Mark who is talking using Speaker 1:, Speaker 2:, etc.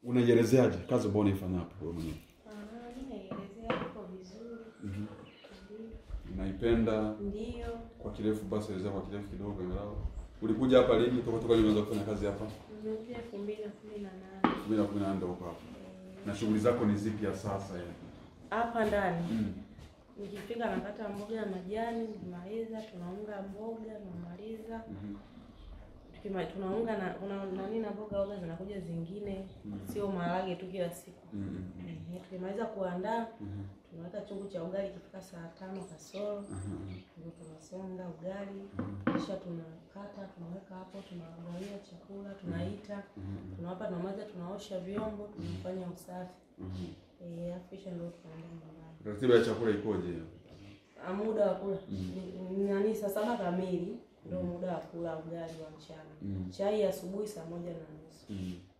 Speaker 1: unaielezeaje kazi ambayo unaifanya hapo wewe mwenyewe?
Speaker 2: Ah, mimi naielezea hapo vizuri.
Speaker 1: Mhm.
Speaker 2: Ndio.
Speaker 1: Unaipenda
Speaker 2: Ndio.
Speaker 1: kwa kirefu basi elezea kwa kirefu kidogo angalau. Ulikuja hapa lini toka toka umeanza kufanya kazi hapa?
Speaker 2: Nimekuja elfu mbili na kumi na nane.
Speaker 1: 2018 ndio uko hapa. Na shughuli zako ni zipi ya sasa yani?
Speaker 2: Hapa ndani
Speaker 1: Mm.
Speaker 2: nikifika nakata mboga ya majani, nikimaliza tunaunga mboga, tunamaliza
Speaker 1: Mhm.
Speaker 2: Tukima- tunaunga na kuna nani na mboga oga zinakuja zingine, sio maharage tu kila siku.
Speaker 1: Mm, mm, mm.
Speaker 2: Ehe, Tukimaliza kuandaa
Speaker 1: Mhm.
Speaker 2: tunaweka chungu cha ugali ikifika saa tano kasoro
Speaker 1: Aha.
Speaker 2: ndio tunasonga ugali, kisha tunakata tunaweka hapo, tunawagawia chakula, tunaita,
Speaker 1: Mhm.
Speaker 2: tunawapa, tunamaliza, tunaosha vyombo, tunafanya usafi
Speaker 1: Mhm.
Speaker 2: eh, alafu kisha ndio tunaenda nyumbani.
Speaker 1: Ratiba ya chakula ikoje?
Speaker 2: Ah, Muda wa kula ni- ni nani, saa saba kamili ndio muda wa kula ugali wa mchana.
Speaker 1: Mm.
Speaker 2: Chai asubuhi saa moja na nusu.
Speaker 1: Mm.